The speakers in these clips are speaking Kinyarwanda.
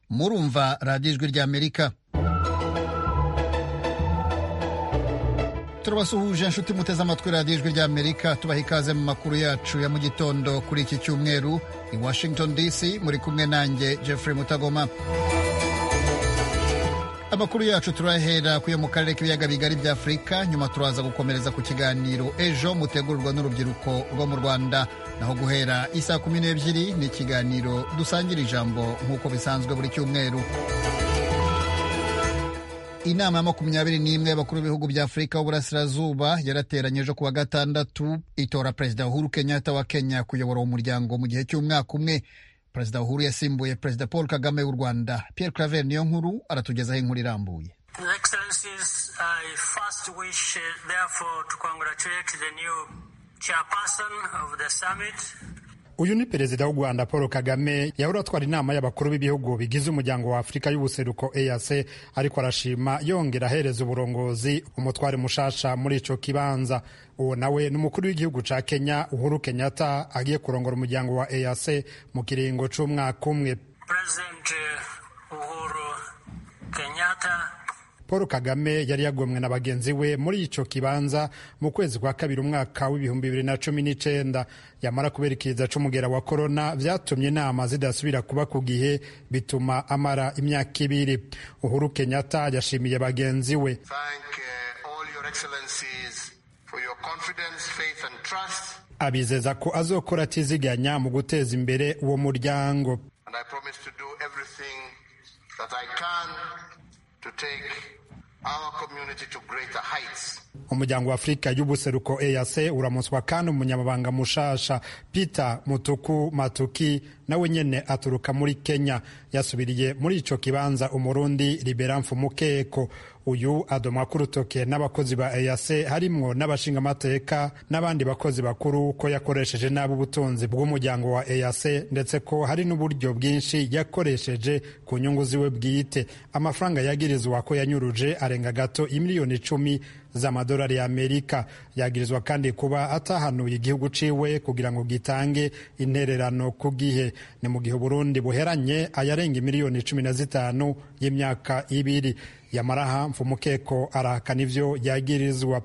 murumva radiyo ijwi ry'amerika turabasuhuje inshuti muteze amatwi radiyo ijwi ry'amerika tubaha ikaze mu makuru yacu ya mu gitondo kuri iki cyumweru i washington dc muri kumwe nanjye jeffrey mutagoma amakuru yacu turahera kuyo mu karere k'ibiyaga bigari bya afurika nyuma turaza gukomereza ku kiganiro ejo mutegurwa n'urubyiruko rwo mu rwanda naho guhera isaa kumi n'ebyiri ni ikiganiro dusangira ijambo nk'uko bisanzwe buri cyumweru inama ya makumyabiri n'imwe y'abakuru b'ibihugu bya afurika y'uburasirazuba yarateranye ejo kuwa gatandatu itora perezida uhuru kenyatta wa kenya kuyobora uwo muryango mu gihe cy'umwaka umwe perezida uhuru yasimbuye perezida paul kagame w'u rwanda pierre claver niyo nkuru aratugezaho inkuru irambuye uyu ni perezida w'u rwanda paul kagame yahora atwara inama y'abakuru b'ibihugu bigize umuryango wa afurika y'ubuseruko eac ariko arashima yongera ahereza uburongozi umutware mushasha muri icyo kibanza uwo nawe ni umukuru w'igihugu cya kenya uhuru kenyatta agiye kurongora umuryango wa eac mu kiringo cy'umwaka umwe paul kagame yari yagomwe na bagenzi we muri icyo kibanza mu kwezi kwa kabiri umwaka w'ibihumbi bibiri na cumi n'icyenda yamara kubera ikiza cy'umugera wa korona byatumye inama zidasubira kuba ku gihe bituma amara imyaka ibiri uhuru kenyatta yashimiye bagenzi we abizeza ko azokora atiziganya mu guteza imbere uwo muryango umuryango wa afurika y'ubuseruko eac uramuswa kandi umunyamabanga mushasha peter mutuku matuki nawe nyene aturuka muri kenya yasubiriye muri ico kibanza umurundi liberan mukeko uyu adomwa k'urutoke n'abakozi ba eac harimwo n'abashingamateka n'abandi bakozi bakuru ko yakoresheje nabi ubutunzi bw'umuryango wa eac ndetse ko hari n'uburyo bwinshi yakoresheje ku nyungu ziwe bwite amafaranga yagirizwa ko yanyuruje arenga gato imiliyoni icumi z'amadolari y'amerika yagirizwa kandi kuba atahanuye igihugu ciwe kugira ngo gitange intererano ku gihe ni mu gihe uburundi buheranye ayarenga miliyoni cumi na zitanu y'imyaka ibiri yamaraha mfumukeko arahakana ivyo yagirizwa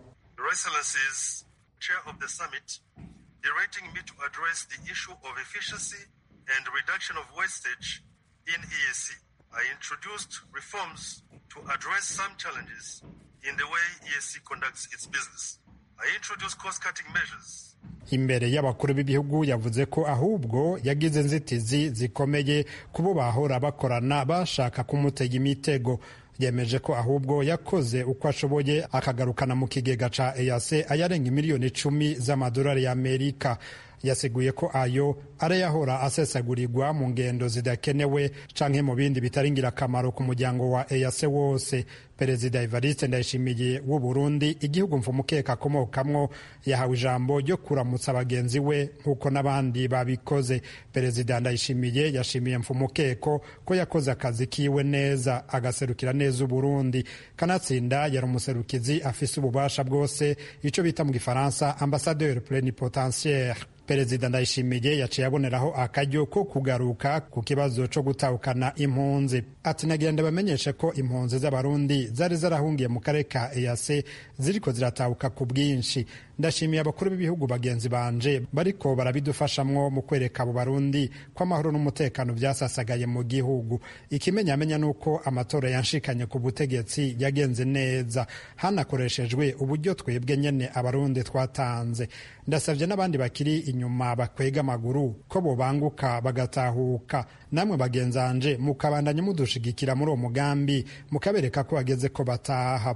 I introduced reforms to address some challenges in the way ESC conducts its business. I introduced cost-cutting measures imbere y'abakuru b'ibihugu yavuze ko ahubwo yagize inzitizi zikomeye kubo bahora bakorana bashaka kumutega imitego yemeje ko ahubwo yakoze uko ashoboye akagarukana mu kigega ca EAC ayarenga imiliyoni icumi z'amadolari y'Amerika yasiguye ko ayo arayahora asesagurirwa mu ngendo zidakenewe canke mu bindi bitari ngirakamaro ku muryango wa EAC wose perezida Evariste Ndayishimiye w'u Burundi igihugu mfumukeka akomokamwo yahawe ijambo ryo kuramutsa bagenzi we nk'uko n'abandi babikoze perezida Ndayishimiye yashimiye mfumukeko ko yakoze akazi kiwe neza agaserukira neza u Burundi kanatsinda yari umuserukizi afise ububasha bwose ico bita mu gifaransa ambassadeur plenipotentiaire perezida ndayishimiye yaciye aboneraho akaryo ko kugaruka ku kibazo cyo gutahukana impunzi ati nagenda bamenyeshe ko impunzi z'abarundi zari zarahungiye mu karere ka eac ziriko ziratahuka ku bwinshi ndashimiye abakuru b'ibihugu bagenzi banje bariko barabidufashamwo mu kwereka abo barundi ko amahoro n'umutekano byasasagaye mu gihugu ikimenyamenya ni uko amatora yanshikanye ku butegetsi yagenze neza hanakoreshejwe uburyo twebwe nyene abarundi twatanze ndasabye n'abandi bakiri inyuma bakwega amaguru ko bobanguka bagatahuka namwe bagenzanje mukabandanya mudushigikira muri uwo mugambi mukabereka ko bageze ko bataha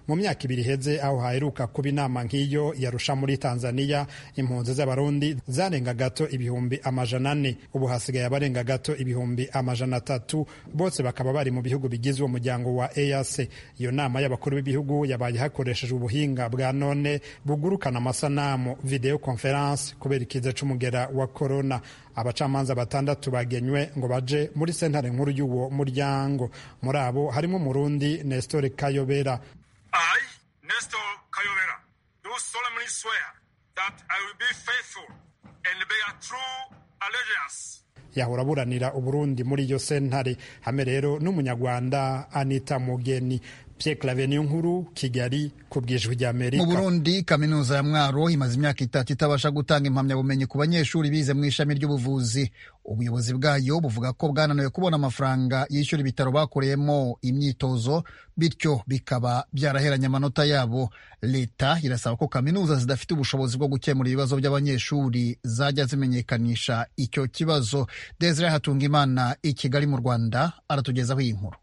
mu myaka ibiri iheze aho haheruka kuba inama nk'iyo yarusha muri tanzania impunzi z'abarundi zarenga gato ibihumbi amajana ane ubu hasigaye abarenga gato ibihumbi amajana atatu bose bakaba bari mu bihugu bigize uwo muryango wa eac iyo nama y'abakuru b'ibihugu yabaye hakoreshejwe ubuhinga bwa none bugurukana amasanamu videwo konferanse kubera ikiza cy'umugera wa korona abacamanza batandatu bagenywe ngo baje muri sentare nkuru y'uwo muryango muri abo harimo umurundi nestor kayobera I, Nestor Kayobera, do solemnly swear that I will be faithful and bear true allegiance yahora aburanira uburundi muri iyo sentare hame rero n'umunyarwanda anita mugeni pyekiraveniyo nkuru kigali ku bwijwi ry'amerika mu burundi kaminuza ya mwaro imaze imyaka itatu itabasha gutanga impamyabumenyi ku banyeshuri bize mu ishami ry'ubuvuzi ubuyobozi bwayo buvuga ko bwananiwe kubona amafaranga yishyura ibitaro bakoreyemo imyitozo bityo bikaba byaraheranye amanota yabo leta irasaba ko kaminuza zidafite ubushobozi bwo gukemura ibibazo by'abanyeshuri zajya zimenyekanisha icyo kibazo desire hatungimana i kigali mu rwanda aratugezaho iyi nkuru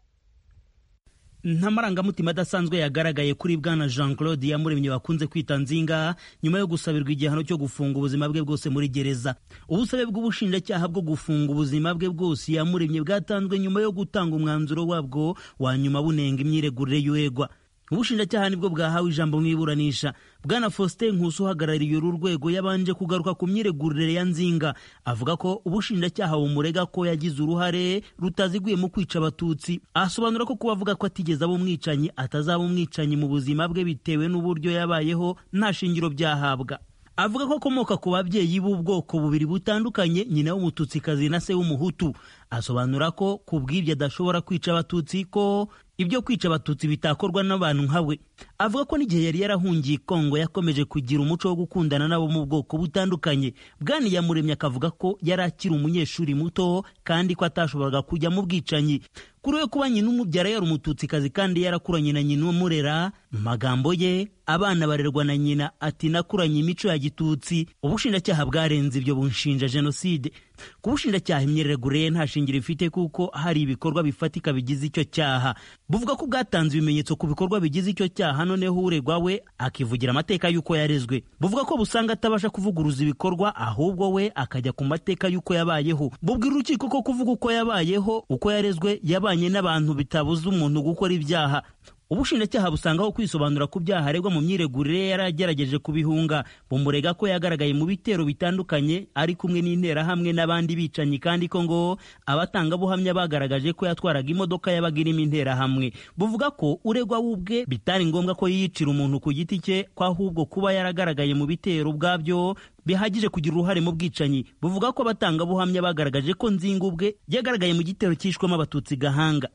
nta marangamutima adasanzwe yagaragaye kuri bwana jean claude yamuremye bakunze kwita nzinga nyuma yo gusabirwa igihano cyo gufunga ubuzima bwe bwose muri gereza ubusabe bw'ubushinjacyaha bwo gufunga ubuzima bwe bwose yamuremye bwatanzwe nyuma yo gutanga umwanzuro wabwo wa nyuma bunenga imyiregurire y'uregwa ubushinjacyaha nibwo bwahawe ijambo mu iburanisha bwana faustin nkusi uhagarariye uru rwego yabanje kugaruka ku myiregurire ya nzinga avuga ko ubushinjacyaha bumurega ko yagize uruhare rutaziguye mu kwica abatutsi asobanura ko kuba avuga ko atigeze aba umwicanyi atazaba umwicanyi mu buzima bwe bitewe n'uburyo yabayeho nta shingiro byahabwa avuga ko akomoka ku babyeyi b'ubwoko bubiri butandukanye nyina w'umututsikazi na se w'umuhutu asobanura ko ku bw'ibyo adashobora kwica abatutsi ko ibyo kwica abatutsi bitakorwa n'abantu nkawe avuga ko n'igihe yari yarahungiye kongo yakomeje kugira umuco wo gukundana nabo mu bwoko butandukanye bwani yamuremye akavuga ko yari akiri umunyeshuri muto kandi ko atashoboraga kujya mu bwicanyi kuri we kuba nyina umubyara yari umututsikazi kandi yarakuranye na nyina umurera mu magambo ye abana barerwa na nyina ati nakuranye imico ya gitutsi ubushinjacyaha bwarenze ibyo bunshinja jenoside ku bushinjacyaha imyiregurire ye nta shingiro ifite kuko hari ibikorwa bifatika bigize icyo cyaha buvuga ko bwatanze ibimenyetso ku bikorwa bigize icyo cyaha noneho uregwa we akivugira amateka y'uko yarezwe buvuga ko busanga atabasha kuvuguruza ibikorwa ahubwo we akajya ku mateka y'uko yabayeho bubwira urukiko ko kuvuga uko yabayeho uko yarezwe yabanye n'abantu bitabuza umuntu gukora ibyaha ubushinjacyaha busangaho kwisobanura ku byaha aregwa mu myiregurire yari agerageje kubihunga bumurega ko yagaragaye mu bitero bitandukanye ari kumwe n'interahamwe n'abandi bicanyi kandi ko ngo abatangabuhamya bagaragaje ko yatwaraga imodoka yabaga irimo interahamwe buvuga ko uregwa w'ubwe bitari ngombwa ko yiyicira umuntu ku giti cye ko ahubwo kuba yaragaragaye mu bitero ubwabyo bihagije kugira uruhare mu bwicanyi buvuga ko abatangabuhamya bagaragaje ko nzinga ubwe yagaragaye mu gitero cyishwemo abatutsi gahanga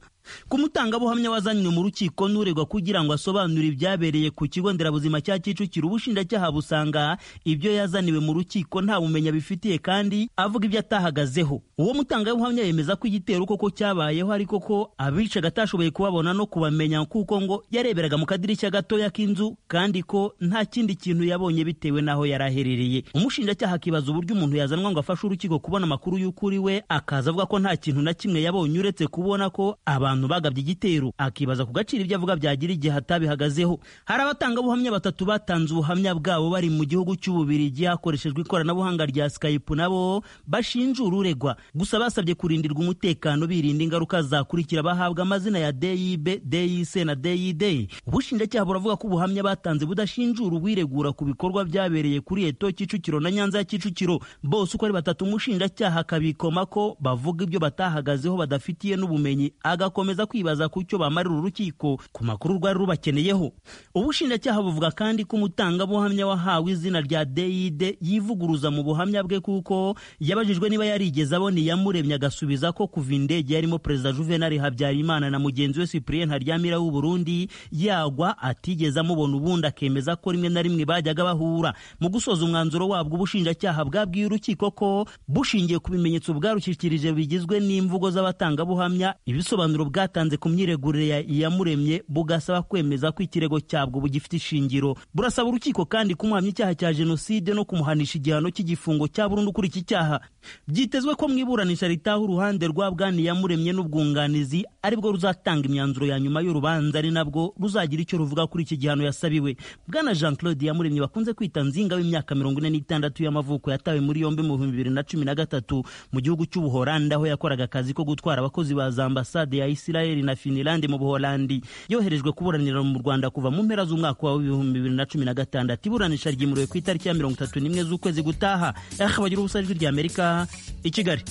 ku mutangabuhamya wazanywe mu rukiko n'uregwa kugira ngo asobanure ibyabereye ku kigo nderabuzima cya Kicukiro ubushinjacyaha busanga ibyo yazaniwe mu rukiko nta bumenya bifitiye kandi avuga ibyo atahagazeho uwo mutangabuhamya yemeza ko igitero koko cyabayeho ariko ko abicaga atashoboye kubabona no kubamenya kuko ngo yareberaga mu kadirishya gatoya k'inzu kandi ko nta kindi kintu yabonye bitewe n'aho yari aherereye umushinjacyaha akibaza uburyo umuntu yazanwa ngo afashe urukiko kubona amakuru y'ukuri we akaza avuga ko nta kintu na kimwe yabonye uretse kubona ko aba abantu bagabye igitero akibaza ku gaciro ibyo avuga byagira igihe atabihagazeho hari abatangabuhamya batatu batanze ubuhamya bwabo bari mu gihugu cy'ububirigi hakoreshejwe ikoranabuhanga rya skype nabo bashinja ururegwa gusa basabye kurindirwa umutekano birinda ingaruka zakurikira bahabwa amazina ya dib dic na did ubushinjacyaha buravuga ko ubuhamya batanze budashinjura uwiregura ku bikorwa byabereye kuri eto kicukiro na nyanza ya kicukiro bose uko ari batatu umushinjacyaha akabikoma ko bavuga ibyo batahagazeho badafitiye n'ubumenyi agakora bakomeza kwibaza ku cyo bamarira urukiko ku makuru rwari rubakeneyeho ubushinjacyaha buvuga kandi ko umutangabuhamya wahawe izina rya deyide yivuguruza mu buhamya bwe kuko yabajijwe niba yarigeze abona iyamuremye agasubiza ko kuva indege yarimo perezida juvenal habyarimana na mugenzi we cyprien haryamira w'u burundi yagwa atigeze amubona ubundi akemeza ko rimwe na rimwe bajyaga bahura mu gusoza umwanzuro wabwo ubushinjacyaha bwabwiye urukiko ko bushingiye ku bimenyetso bwarushyikirije bigizwe n'imvugo z'abatangabuhamya ibisobanuro bwatanze ku myiregurire ya iyamuremye bugasaba kwemeza ko ikirego cyabwo bugifite ishingiro burasaba urukiko kandi kumuhamya icyaha cya jenoside no kumuhanisha igihano cy'igifungo cya burundu kuri iki cyaha byitezwe ko mu iburanisha ritaha uruhande rwa bwani iyamuremye n'ubwunganizi aribwo ruzatanga imyanzuro ya nyuma y'urubanza ari nabwo ruzagira icyo ruvuga kuri iki gihano yasabiwe bwana jean claude iyamuremye bakunze kwita nzinga w'imyaka mirongo ine n'itandatu y'amavuko yatawe muri yombi mu bihumbi bibiri na cumi na gatatu mu gihugu cy'ubuholandi aho yakoraga akazi ko gutwara abakozi ba za ambasade ya Israel na Finland mu Buholandi yoherejwe kuburanira mu Rwanda kuva mu mpera z'umwaka wa 2016 iburanisha ryimuriwe ku itariki ya 31 z'ukwezi gutaha akabagira ubusa ijwi rya Amerika i Kigali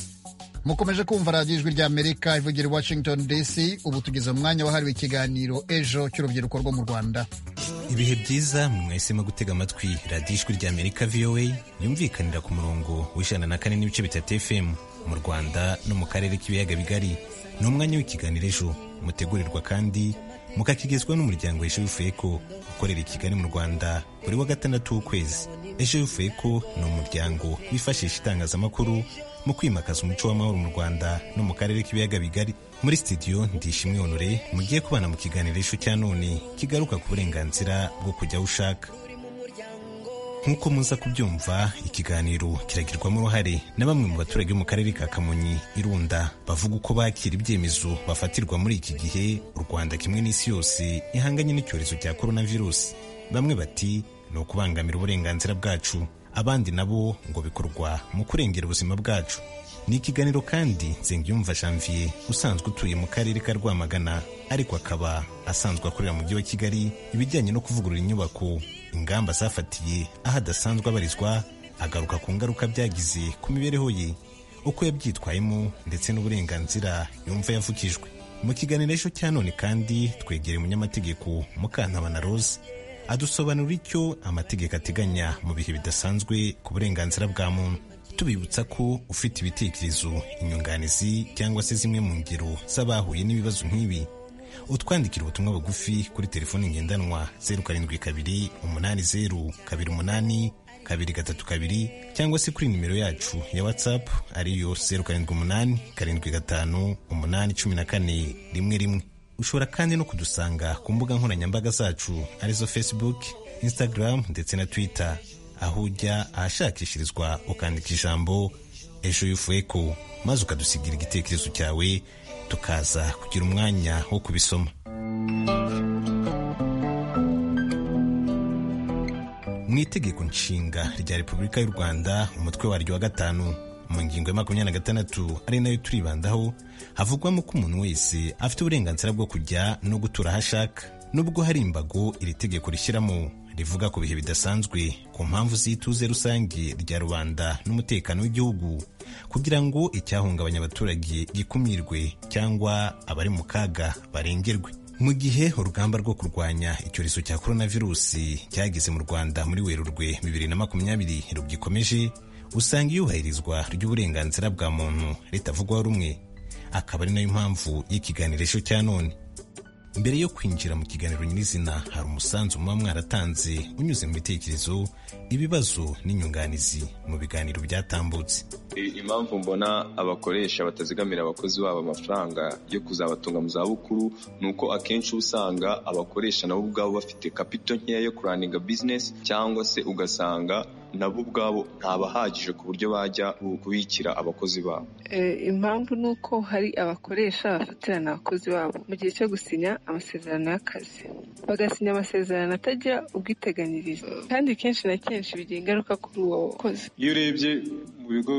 mukomeje kumva radiyo ijwi ry'amerika ivugira i washington dc ubu tugeze mu mwanya wahariwe ikiganiro ejo cy'urubyiruko rwo mu rwanda ibihe byiza mwahisemo gutega amatwi radiyo ijwi ry'amerika voa yumvikanira ku murongo w'ijana na kane n'ibice bitatu fm mu rwanda no mu karere k'ibiyaga bigari ni umwanya w'ikiganiro ejo mutegurirwa kandi mukakigezwa n'umuryango ejo w'ifeko ukorera i kigali mu rwanda buri wa gatandatu w'ukwezi ejo w'ifeko ni umuryango wifashisha itangazamakuru mu kwimakaza umuco w'amahoro mu rwanda no mu karere k'ibiyaga bigari muri sitidiyo ndishimwe honore mugiye kubana mu kiganiro ishu cya none kigaruka ku burenganzira bwo kujya aho ushaka nk'uko muza kubyumva ikiganiro kiragirwamo uruhare na bamwe mu baturage mu karere ka kamonyi irunda bavuga uko bakira ibyemezo bafatirwa muri iki gihe u rwanda kimwe n'isi yose ihanganye n'icyorezo cya korona virusi bamwe bati ni ukubangamira uburenganzira bwacu abandi nabo ngo bikorwa mu kurengera ubuzima bwacu ni ikiganiro kandi Nsengiyumva janvier usanzwe utuye mu karere ka rwamagana ariko akaba asanzwe akorera mu mujyi wa kigali ibijyanye no kuvugurura inyubako ingamba zafatiye aho adasanzwe abarizwa agaruka ku ngaruka byagize ku mibereho ye uko yabyitwayemo ndetse n'uburenganzira yumva yavukijwe mu kiganiro ejo cya none kandi twegereye umunyamategeko mukantabana rose adusobanurira icyo amategeko ateganya mu bihe bidasanzwe ku burenganzira bwa muntu tubibutsa ko ufite ibitekerezo inyunganizi cyangwa se zimwe mu ngero z'abahuye n'ibibazo nk'ibi utwandikira ubutumwa bugufi kuri telefoni ngendanwa zeru karindwi kabiri umunani zeru kabiri umunani kabiri gatatu kabiri cyangwa se kuri nimero yacu ya watsapu ariyo zeru karindwi umunani karindwi gatanu umunani cumi na kane rimwe rimwe ushobora kandi no kudusanga ku mbuga nkoranyambaga zacu arizo facebook instagram ndetse na twitter aho ujya ahashakishirizwa ukandika ijambo ejo y'ufueko maze ukadusigira igitekerezo cyawe tukaza kugira umwanya wo kubisoma mu itegeko nshinga rya repubulika y'u rwanda umutwe waryo wa gatanu mu ngingo ya makumyabiri na gatandatu ari nayo turibandaho havugwamo ko umuntu wese afite uburenganzira bwo kujya no gutura aho ashaka nubwo hari imbago iri tegeko rishyiramo rivuga ku bihe bidasanzwe ku mpamvu z'ituze rusange rya rubanda n'umutekano w'igihugu kugira ngo icyahungabanya abaturage gikumirwe cyangwa abari mu kaga barengerwe mu gihe urugamba rwo kurwanya icyorezo cya korona virusi cyageze mu rwanda muri werurwe bibiri na makumyabiri rugikomeje usanga iyubahirizwa ry'uburenganzira bwa muntu ritavugwaho rumwe akaba ari nayo mpamvu y'ikiganirisho cya none mbere yo kwinjira mu kiganiro nyirizina hari umusanzu muba mwaratanze unyuze mu bitekerezo ibibazo n'inyunganizi mu biganiro byatambutse impamvu mbona abakoresha batazigamira abakozi babo amafaranga yo kuzabatunga mu zabukuru ni uko akenshi uba usanga abakoresha nabo ubwabo bafite kapito nkeya yo kuraninga bizinesi cyangwa se ugasanga nabo ubwabo ntabahagije ku buryo bajya kubikira abakozi babo impamvu ni uko hari abakoresha bafatirana abakozi babo mu gihe cyo gusinya amasezerano y'akazi bagasinya amasezerano atagira ubwiteganyirize kandi kenshi na kenshi bigira ingaruka kuri uwo wakozi iyo urebye mu bigo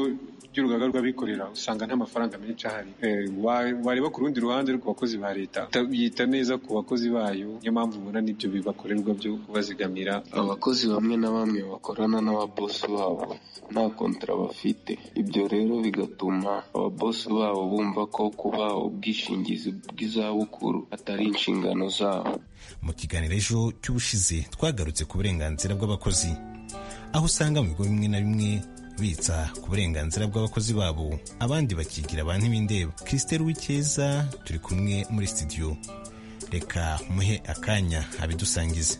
by'urugaga rw'abikorera usanga nta mafaranga menshi ahari wareba ku rundi ruhande ku bakozi ba leta yita neza ku bakozi bayo niyo mpamvu ubona n'ibyo bibakorerwa byo kubazigamira abakozi bamwe na bamwe bakorana n'ababosi babo nta kontara bafite ibyo rero bigatuma ababosi babo bumva ko kuba ubwishingizi bw'izabukuru atari inshingano zabo mu kiganiro ejo cy'ubushize twagarutse ku burenganzira bw'abakozi aho usanga mu bigo bimwe na bimwe bitsa ku burenganzira bw'abakozi babo abandi bakigira abantu b'indeba christelle w'icyeza turi kumwe muri studio reka muhe akanya abidusangize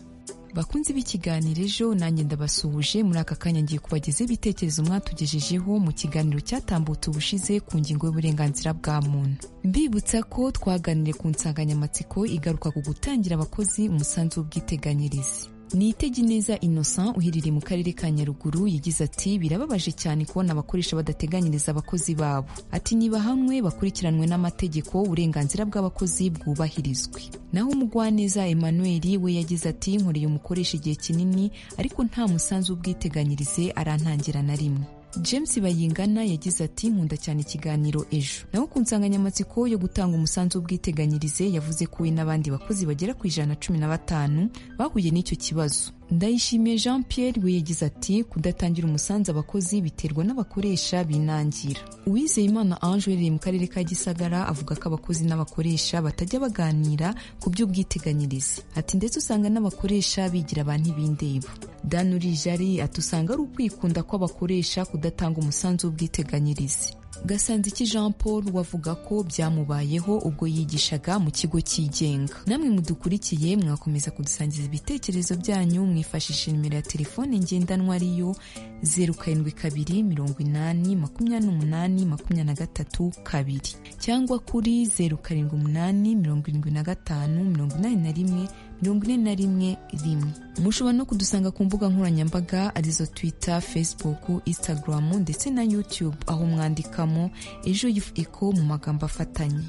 bakunze b'ikiganiro ejo nanjye ndabasuhuje muri aka kanya ngiye kubageza ibitekerezo mwatugejejeho mu kiganiro cyatambutse ubushize ku ngingo y'uburenganzira bwa muntu mbibutsa ko twaganiriye ku nsanganyamatsiko igaruka ku gutangira abakozi umusanzu w'ubwiteganyirize nitege neza innocent uherereye mu karere ka nyaruguru yagize ati birababaje cyane kubona abakoresha badateganyiriza abakozi babo ati niba hamwe bakurikiranwe n'amategeko uburenganzira bw'abakozi bwubahirizwe naho umugwaneza emmanuel we yagize ati nkoreye umukoresha igihe kinini ariko nta musanzu w'ubwiteganyirize arantangira na rimwe james bayingana yagize ati nkunda cyane ikiganiro ejo naho ku nsanganyamatsiko yo gutanga umusanzu w'ubwiteganyirize yavuze ko we n'abandi bakozi bagera ku ijana na cumi na batanu bahuye n'icyo kibazo ndayishimiye jean pierre we yagize ati kudatangira umusanzu abakozi biterwa n'abakoresha binangira uwizeyimana ange uherereye mu karere ka gisagara avuga ko abakozi n'abakoresha batajya baganira ku by'ubwiteganyirize ati ndetse usanga n'abakoresha bigira abantu ibindeba danuri jari ati usanga ari ukwikunda kw'abakoresha kudatanga umusanzu w'ubwiteganyirize gasanziki jean paul wavuga ko byamubayeho ubwo yigishaga mu kigo cyigenga namwe mudukurikiye mwakomeza kudusangiza ibitekerezo byanyu mwifashisha nimero ya telefone ngendanwa ariyo zeru karindwi kabiri mirongo inani makumyabiri n'umunani makumyabiri na gatatu kabiri cyangwa kuri zeru karindwi umunani mirongo irindwi na gatanu mirongo inani na rimwe mirongo ine na rimwe rimwe mushobora no kudusanga ku mbuga nkoranyambaga arizo twitter facebook instagram ndetse na youtube aho mwandikamo ejo eko mu magambo afatanye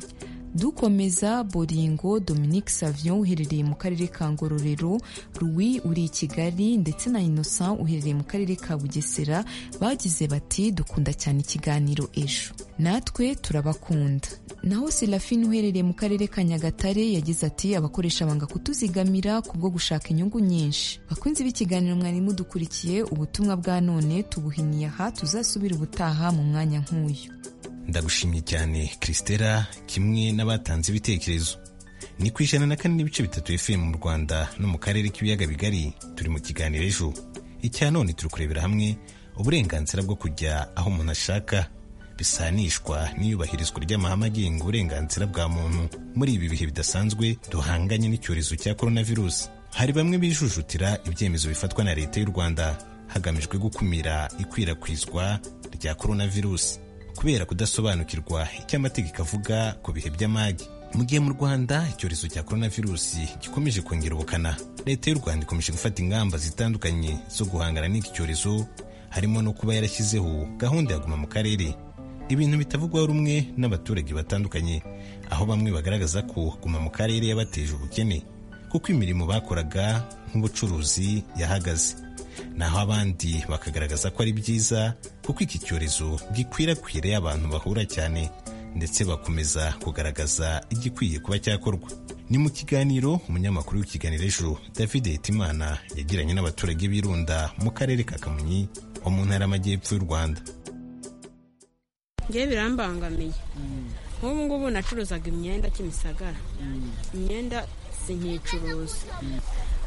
dukomeza boringo dominique savion uherereye mu karere ka ngororero louis uri i kigali ndetse na innocent uherereye mu karere ka bugesera bagize bati dukunda cyane ikiganiro ejo natwe turabakunda naho serafine uherereye mu karere ka nyagatare yagize ati abakoresha banga kutuzigamira kubwo gushaka inyungu nyinshi bakunze b'ikiganiro mwari mudukurikiye ubutumwa bwa none tubuhiniye aha tuzasubira ubutaha mu mwanya nk'uyu ndagushimye cyane christela kimwe n'abatanze ibitekerezo ni ku ijana na kane n'ibice bitatu fm mu rwanda no mu karere k'ibiyaga bigari turi mu kiganiro ejo icya none turi kurebera hamwe uburenganzira bwo kujya aho umuntu ashaka bisanishwa n'iyubahirizwa ry'amahame agenga uburenganzira bwa muntu muri ibi bihe bidasanzwe duhanganye n'icyorezo cya coronavirus hari bamwe bijujutira ibyemezo bifatwa na leta y'u rwanda hagamijwe gukumira ikwirakwizwa rya coronavirus kubera kudasobanukirwa icyo amategeko avuga ku bihe by'amage mu gihe mu rwanda icyorezo cya coronavirusi gikomeje kongera ubukana leta y'u rwanda ikomeje gufata ingamba zitandukanye zo guhangana n'iki cyorezo harimo no kuba yarashyizeho gahunda ya guma mu karere ibintu bitavugwaho rumwe n'abaturage batandukanye aho bamwe bagaragaza ko guma mu karere yabateje ubukene kuko imirimo bakoraga nk'ubucuruzi yahagaze naho abandi bakagaragaza ko ari byiza kuko iki cyorezo gikwirakwiriye abantu bahura cyane ndetse bakomeza kugaragaza igikwiye kuba cyakorwa ni mu kiganiro umunyamakuru w'ikiganiro ejo david hitimana yagiranye n'abaturage birunda mu karere ka kamonyi ho mu ntara y'amajyepfo y'u rwanda ngewe birambangamiye nk'ubu ngubu nacuruzaga imyenda kimisagara imyenda sinkicuruza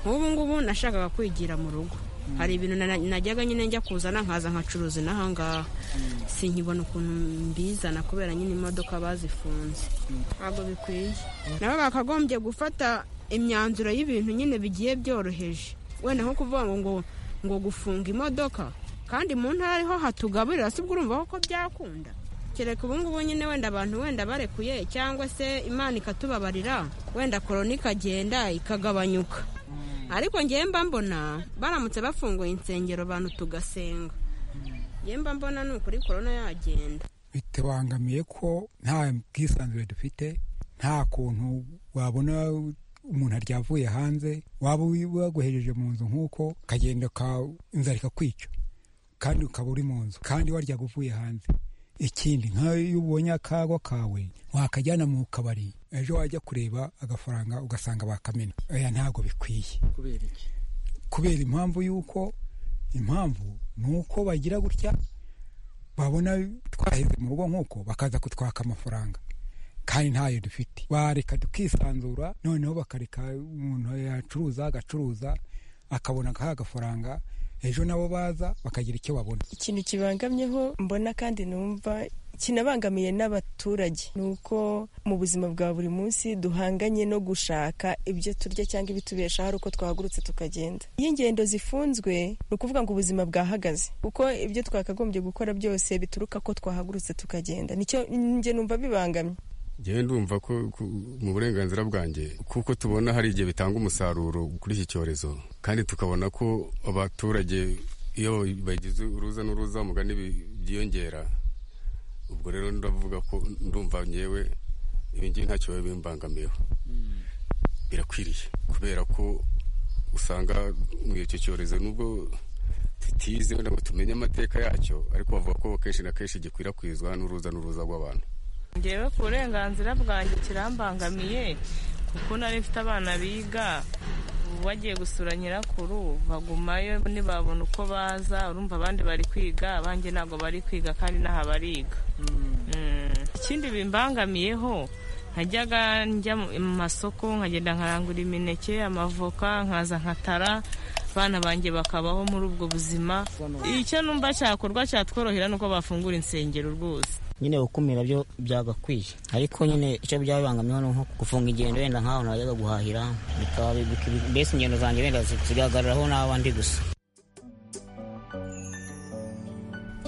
nk'ubu ngubu nashakaga kwigira mu rugo hari ibintu najyaga nyine njya kuzana nkaza nkacuruza n'ahangaha sinkibona ukuntu mbizana kubera nyine imodoka bazifunze ntabwo bikwiye nabo bakagombye gufata imyanzuro y'ibintu nyine bigiye byoroheje wenda nko kuvuga ngo ngo gufunga imodoka kandi mu ntara ariho hatugaburira si bwo urumva ko byakunda kereka ubu ngubu nyine wenda abantu wenda barekuye cyangwa se imana ikatubabarira wenda korona ikagenda ikagabanyuka ariko ngewe mba mbona baramutse bafunguye insengero abantu tugasenga ngewe mba mbona ni ukuri korona yagenda bitubangamiye ko nta bwisanzure dufite nta kuntu wabona umuntu aryavuye hanze waba waguhejeje mu nzu nk'uko ukagenda inzara ikakwica kandi ukaba uri mu nzu kandi waryaga uvuye hanze ikindi nk'iyo ubonye akago kawe wakajyana mu kabari ejo wajya kureba agafaranga ugasanga bakamena aya ntabwo bikwiye kubera impamvu y'uko impamvu ni uko bagira gutya babona twaheze mu rugo nk'uko bakaza kutwaka amafaranga kandi ntayo dufite bareka tukisanzura noneho bakareka umuntu yacuruza agacuruza akabona akaha agafaranga ejo nabo baza bakagira icyo babona ikintu kibangamyeho mbona kandi numva kinabangamiye n'abaturage ni uko mu buzima bwa buri munsi duhanganye no gushaka ibyo turya cyangwa ibitubesha hari uko twahagurutse tukagenda iyo ingendo zifunzwe ni ukuvuga ngo ubuzima bwahagaze kuko ibyo twakagombye gukora byose bituruka ko twahagurutse tukagenda nicyo njye numva bibangamye ngewe ndumva ko mu burenganzira bwanjye kuko tubona hari igihe bitanga umusaruro kuri iki cyorezo kandi tukabona ko abaturage iyo bagize uruza n'uruza mugani byiyongera ubwo rero ndavuga ko ndumva ngewe ibingibi ntacyo biba bimbangamiyeho birakwiriye kubera ko usanga muri icyo cyorezo nubwo tutize wenda ngo tumenye amateka yacyo ariko bavuga ko kenshi na kenshi gikwirakwizwa n'uruza n'uruza rw'abantu ngewe ku burenganzira bwanjye kirambangamiye kuko nari mfite abana biga ubu bagiye gusura nyirakuru bagumayo ntibabona uko baza urumva abandi bari kwiga abanjye ntabwo bari kwiga kandi n'aha bariga ikindi bimbangamiyeho nkajyaga njya mu masoko nkagenda nkarangura imineke amavoka nkaza nkatara abana banjye bakabaho muri ubwo buzima icyo numva cyakorwa cyatworohera ni uko bafungura insengero rwose nyine gukumira byo byagakwiye ariko nyine icyo byabangamiyeho ni nko gufunga ingendo wenda nk'aho najyaga guhahira bikaba mbese ingendo zanjye wenda zigahagararaho n'abandi gusa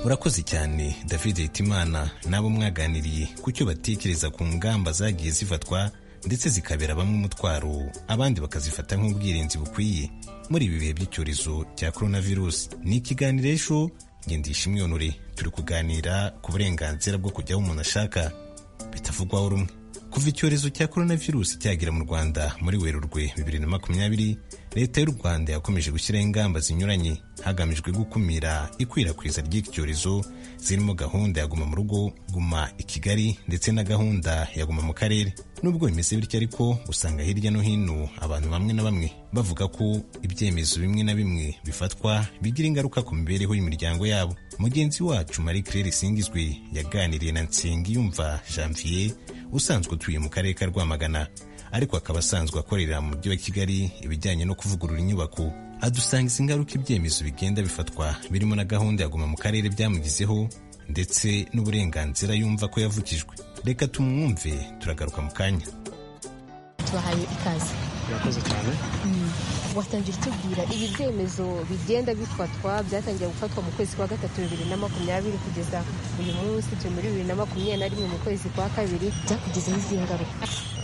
urakoze cyane david hitimana n'abo mwaganiriye ku cyo batekereza ku ngamba zagiye zifatwa ndetse zikabera bamwe umutwaro abandi bakazifata nk'ubwirinzi bukwiye muri ibi bihe by'icyorezo cya coronavirus ni ikiganiro ejo ngendisha imyonore turi kuganira ku burenganzira bwo kujya aho umuntu ashaka bitavugwaho rumwe kuva icyorezo cya coronavirus cyagera mu rwanda muri werurwe bibiri na makumyabiri leta y'u rwanda yakomeje gushyiraho ingamba zinyuranye hagamijwe gukumira ikwirakwiza ry'iki cyorezo zirimo gahunda ya guma mu rugo guma i kigali ndetse na gahunda ya guma mu karere nubwo bimeze bityo ariko usanga hirya no hino abantu bamwe na bamwe bavuga ko ibyemezo bimwe na bimwe bifatwa bigira ingaruka ku mibereho y'imiryango yabo mugenzi wacu marie claire singizwe yaganiriye na nsengiyumva janvier usanzwe utuye mu karere ka rwamagana ariko akaba asanzwe akorera mu mujyi wa kigali ibijyanye no kuvugurura inyubako adusangiza ingaruka ibyemezo bigenda bifatwa birimo na gahunda ya guma mu karere byamugizeho ndetse n'uburenganzira yumva ko yavukijwe reka tumwumve turagaruka mu kanya tubahaye ikaze urakoze cyane watangira utubwira ibi byemezo bigenda bifatwa byatangira gufatwa mu kwezi kwa gatatu bibiri na makumyabiri kugeza uyu munsi turi muri bibiri na makumyabiri na rimwe mu kwezi kwa kabiri byakugezeho izihe ngaruka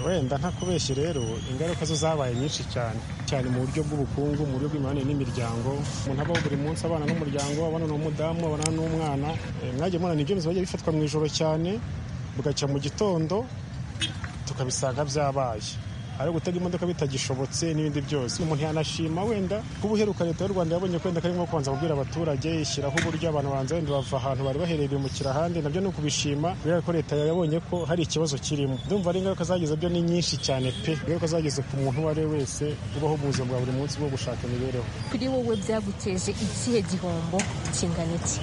wenda ntakubeshye rero ingaruka zo zabaye nyinshi cyane cyane mu buryo bw'ubukungu mu buryo bw'imibanire n'imiryango umuntu abaho buri munsi abana n'umuryango abana n'umudamu abana n'umwana mwagiye murana ibyemezo bigiye bifatwa mu ijoro cyane bugacya mu gitondo tukabisanga byabaye ari gutega imodoka bitagishobotse n'ibindi byose umuntu yanashima wenda nk'ubuheruka leta y'u rwanda yabonye ko wenda ari nko kubanza kubwira abaturage ishyiraho uburyo abantu banza wenda bava ahantu bari bahereye bimukira ahandi nabyo ni ukubishima kubera ko leta yabonye ko hari ikibazo kirimo ndumva ari ingaruka zagize byo ni nyinshi cyane pe ingaruka zagize ku muntu uwo ari we wese ubaho mu buzima bwa buri munsi bwo gushaka imibereho kuri wowe byaguteje ikihe gihombo kingana iki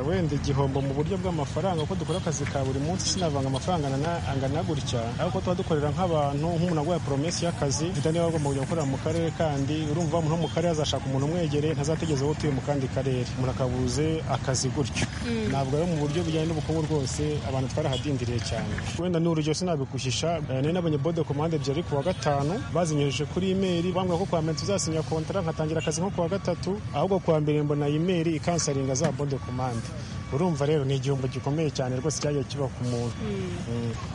wenda igihombo mu buryo bw'amafaranga kuko dukora akazi ka buri munsi sinavanga amafaranga angana gutya ariko tuba dukorera nk'abantu nk'umuntu aguha poromesi y'akazi mfite niba agomba kujya gukorera mu karere kandi urumva umuntu wo mu karere azashaka umuntu umwegereye ntazategeze uwo utuye mu kandi karere umuntu akabuze akazi gutyo ntabwo ari mu buryo bujyanye n'ubukungu rwose abantu twarahadindiriye cyane wenda n'urugero sinabiguhisha nari nabonye bode komande ebyiri ku wa gatanu bazinyoheje kuri imeri bambwira ko kuwa mbere tuzasinya kontara nkatangira akazi nko ku wa gatatu ahubwo kuwa mbere mbona imeri ikansaringa za bode komande urumva rero ni igihombo gikomeye cyane rwose cyagiye kiba ku muntu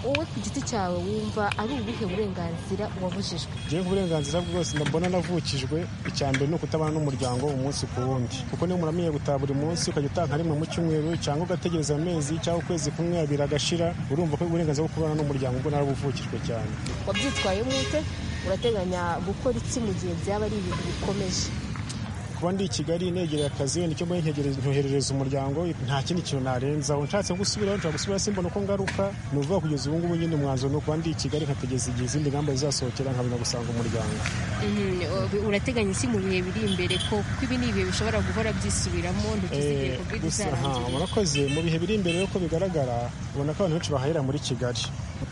wowe ku giti cyawe wumva ari ubuhe burenganzira wabujijwe ngewe nk'uburenganzira bwose mbona navukijwe icya mbere ni ukutabana n'umuryango umunsi ku wundi kuko niba umuntu amenye gutaha buri munsi ukajya utaha rimwe mu cyumweru cyangwa ugategereza amezi cyangwa ukwezi kumwe abiri agashira urumva ko uburenganzira bwo kubana n'umuryango ubwo narabuvukijwe cyane wabyitwayemo ute urateganya gukora iki mu gihe byaba ari ibintu bikomeje kuba ndi i kigali negereye akazi wenda icyo mbaye nkoherereza umuryango nta kindi kintu narenzaho nshatse gusubiraho nshobora gusubira simbona uko ngaruka ni ukuvuga kugeza ubu ngubu nyine umwanzuro ni ukuba ndi i kigali nkategeza igihe izindi ngamba zizasohokera nkabona gusanga umuryango urateganya iki mu bihe biri imbere ko kuko ibi ni ibihe bishobora guhora byisubiramo ntituzigere kubwira izarangira murakoze mu bihe biri imbere uko bigaragara ubona ko abantu benshi bahahera muri kigali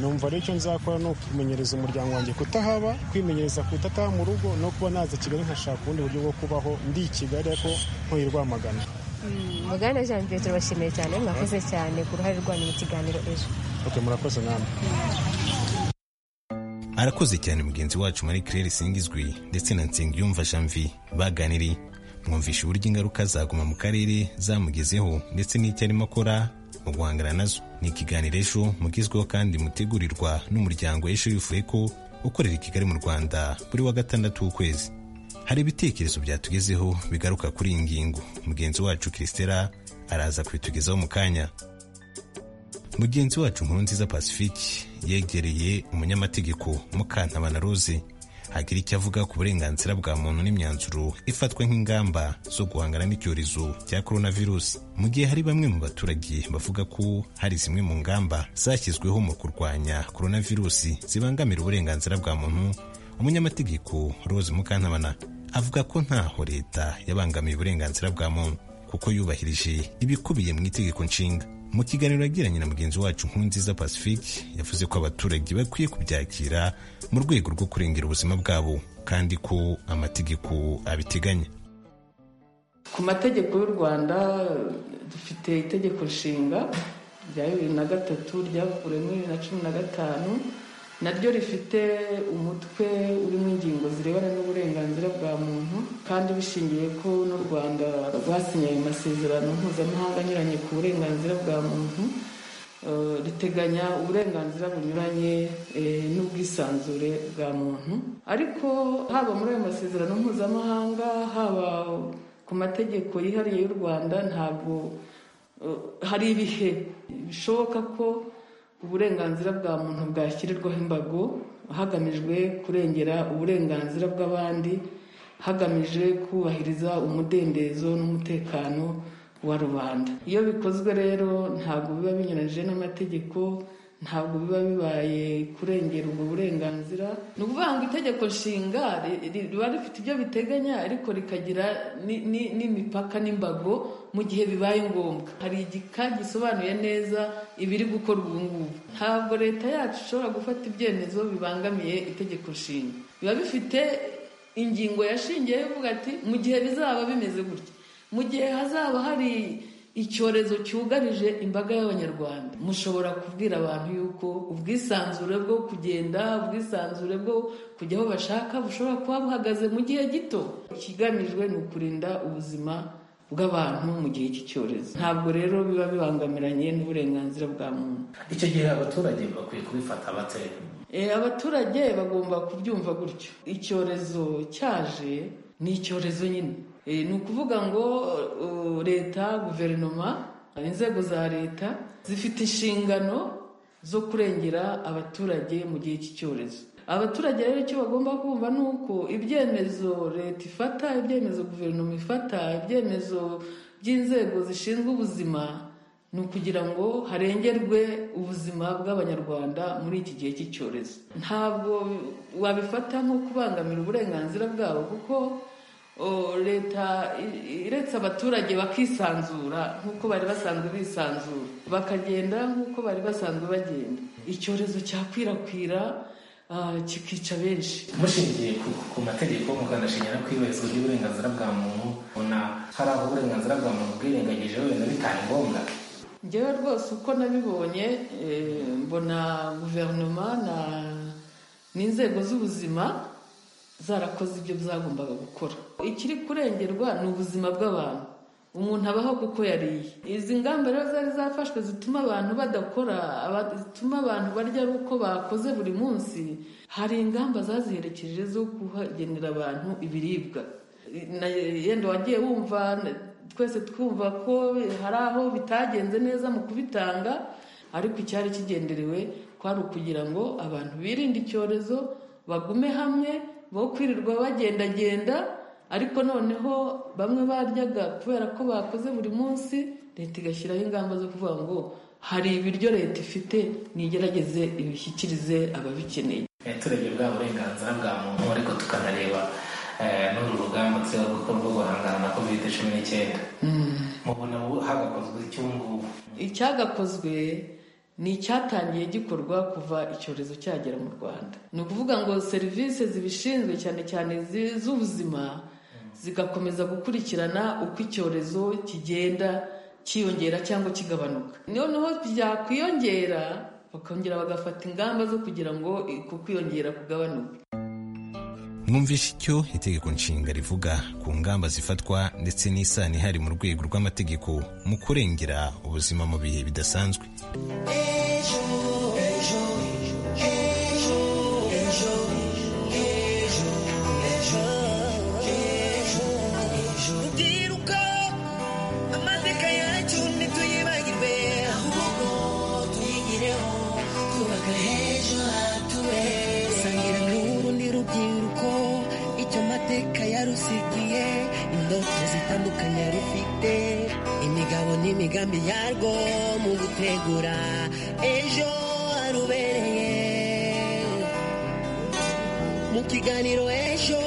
numva rero icyo nzakora ni ukumenyereza umuryango wanjye kutahaba kwimenyereza kutataha mu rugo no kuba naza kigali nkashaka ubundi buryo bwo kubaho ndi i kigali ariko ntuye rwamagana mugana jean pierre turabashimiye cyane mwakoze cyane ku ruhare rwanyu mu kiganiro ejo ok murakoze namwe arakoze cyane mugenzi wacu marie claire singizwi ndetse na nsengiyumva janvier baganiriye mwumvisha uburyo ingaruka zaguma mu karere zamugezeho ndetse n'icyo arimo akora mu guhangana nazo ni ikiganiro ejo mugezweho kandi mutegurirwa n'umuryango ejo wifuye ko ukorera i kigali mu rwanda buri wa gatandatu w'ukwezi hari ibitekerezo byatugezeho bigaruka kuri iyi ngingo mugenzi wacu kirisitera araza kubitugezaho mu kanya mugenzi wacu nkuru nziza pacifique yegereye umunyamategeko mukantabana rose hagira icyo avuga ku burenganzira bwa muntu n'imyanzuro ifatwa nk'ingamba zo guhangana n'icyorezo cya coronavirus mu gihe hari bamwe mu baturage bavuga ko hari zimwe mu ngamba zashyizweho mu kurwanya coronavirus zibangamira uburenganzira bwa muntu umunyamategeko rose mukantabana avuga ko ntaho leta yabangamiye uburenganzira bwa muntu kuko yubahirije ibikubiye mu itegeko nshinga mu kiganiro yagiranye na mugenzi wacu nkunziza pacifique yavuze ko abaturage bakwiye kubyakira mu rwego rwo kurengera ubuzima bwabo kandi ko amategeko abiteganya ku mategeko y'u rwanda dufite itegeko nshinga rya bibiri na gatatu ryavuguruyemo bibiri na cumi na gatanu naryo rifite umutwe urimo ingingo zirebana n'uburenganzira bwa muntu kandi bishingiye ko n'u rwanda rwasinye ayo masezerano mpuzamahanga anyuranye ku burenganzira bwa muntu riteganya uburenganzira bunyuranye n'ubwisanzure bwa muntu ariko haba muri ayo masezerano mpuzamahanga haba ku mategeko yihariye y'u rwanda ntabwo hari ibihe bishoboka ko uburenganzira bwa muntu bwashyirirwaho imbago hagamijwe kurengera uburenganzira bw'abandi hagamijwe kubahiriza umudendezo n'umutekano wa rubanda iyo bikozwe rero ntabwo biba binyuranyije n'amategeko ntabwo biba bibaye kurengera ubwo burenganzira ni ukuvuga ngo itegeko nshinga riba rifite ibyo biteganya ariko rikagira n'imipaka n'imbago mu gihe bibaye ngombwa hari igika gisobanuye neza ibiri gukorwa ubu ngubu ntabwo leta yacu ishobora gufata ibyemezo bibangamiye itegeko nshinga biba bifite ingingo yashingiyeho ivuga ati mu gihe bizaba bimeze gutya mu gihe hazaba hari icyorezo cyugarije imbaga y'abanyarwanda mushobora kubwira abantu yuko ubwisanzure bwo kugenda ubwisanzure bwo kujya aho bashaka bushobora kuba buhagaze mu gihe gito ikigamijwe ni ukurinda ubuzima bw'abantu mu gihe cy'icyorezo ntabwo rero biba bibangamiranye n'uburenganzira bwa muntu icyo gihe abaturage bakwiye kubifata bate abaturage bagomba kubyumva gutyo icyorezo cyaje ni icyorezo nyine ni ukuvuga ngo leta guverinoma inzego za leta zifite inshingano zo kurengera abaturage mu gihe cy'icyorezo abaturage rero icyo bagomba kumva ni uko ibyemezo leta ifata ibyemezo guverinoma ifata ibyemezo by'inzego zishinzwe ubuzima ni ukugira ngo harengerwe ubuzima bw'abanyarwanda muri iki gihe cy'icyorezo ntabwo wabifata nko kubangamira uburenganzira bwabo kuko leta iretse abaturage bakisanzura nk'uko bari basanzwe bisanzura bakagenda nk'uko bari basanzwe bagenda icyorezo cyakwirakwira kikica benshi mushingiye ku mategeko mukanashingira ko iyubahirizwa ry'uburenganzira bwa muntu ubona hari aho uburenganzira bwa muntu bwirengagije wenda bitari ngombwa ngewe rwose uko nabibonye mbona guverinoma n'inzego z'ubuzima zarakoze ibyo zagombaga gukora ikiri kurengerwa ni ubuzima bw'abantu umuntu abaho kuko yariye izi ngamba rero zari zafashwe zituma abantu badakora zituma abantu barya ari uko bakoze buri munsi hari ingamba zaziherekeje zo kuhagenera abantu ibiribwa yenda wagiye wumva twese twumva ko hari aho bitagenze neza mu kubitanga ariko icyari kigenderewe kwari ukugira ngo abantu birinde icyorezo bagume hamwe bo kwirirwa bagendagenda ariko noneho bamwe baryaga kubera ko bakoze buri munsi leta igashyiraho ingamba zo kuvuga ngo hari ibiryo leta ifite nigerageze ibishyikirize ababikeneye turebye bwa burenganzira bwa muntu ariko tukanareba n'uru rugamba turiho gukora rwo guhangana na kovide cumi n'icyenda mubona hagakozwe icyungubu icyagakozwe ni icyatangiye gikorwa kuva icyorezo cyagera mu rwanda ni ukuvuga ngo serivisi zibishinzwe cyane cyane z'ubuzima zigakomeza gukurikirana uko icyorezo kigenda cyiyongera cyangwa kigabanuka noneho byakwiyongera bakongera bagafata ingamba zo kugira ngo uku kwiyongera kugabanuke mwumvishe icyo itegeko nshinga rivuga ku ngamba zifatwa ndetse n'isano ihari mu rwego rw'amategeko mu kurengera ubuzima mu bihe bidasanzwe tubagire amateka yarusigiye indoto zitandukanye yarufite imigabo n'imigambi yarwo mu gutegura ejo harubereye mu kiganiro ejo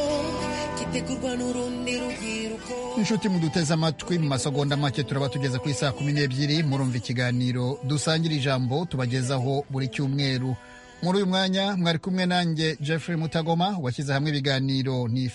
gitegurwa n'urundi rubyiruko inshuti muduteze amatwi mu masegonda make turaba tugeze ku isaa kumi n'ebyiri murumva ikiganiro dusangira ijambo tubagezaho buri cyumweru muri uyu mwanya mwari kumwe nanjye jeffrey mutagoma washyize hamwe ibiganiro ni